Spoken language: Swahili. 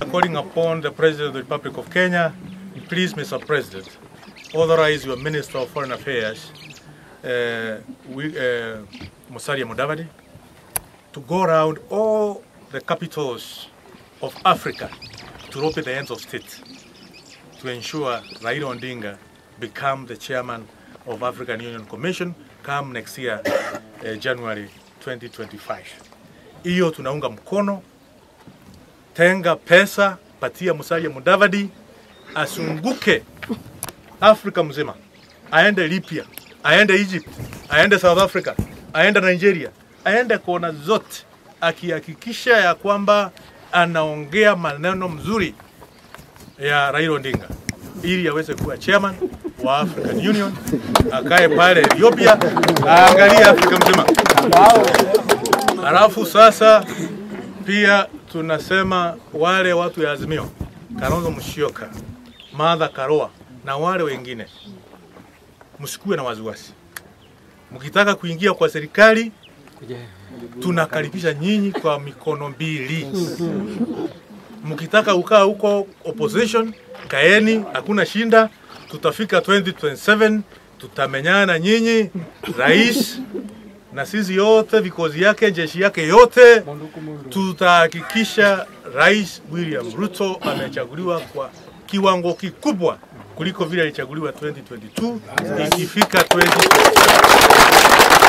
Calling upon the President of the Republic of Kenya, please, Mr. President, authorize your Minister of Foreign Affairs, uh, we, uh, Musalia Mudavadi, to go around all the capitals of Africa to open the ends of state to ensure Raila Odinga become the chairman of African Union Commission come next year, uh, January 2025. Hiyo tunaunga mkono. Tenga pesa, patia Musalia Mudavadi asunguke Afrika mzima, aende Libya, aende Egypt, aende South Africa, aende Nigeria, aende kona zote, akihakikisha ya kwamba anaongea maneno mzuri ya Raila Odinga ili aweze kuwa chairman wa African Union, akae pale Ethiopia, aangalie Afrika mzima. Halafu sasa pia tunasema wale watu ya Azimio, Kalonzo Musyoka, Martha Karua na wale wengine, msikuwe na wasiwasi. Mkitaka kuingia kwa serikali, tunakaribisha nyinyi kwa mikono mbili. Mkitaka ukaa huko opposition, kaeni, hakuna shinda. Tutafika 2027 tutamenyana nyinyi, rais na sisi yote, vikosi yake, jeshi yake yote, tutahakikisha Rais William Ruto amechaguliwa kwa kiwango kikubwa kuliko vile alichaguliwa 2022 ikifika 2027.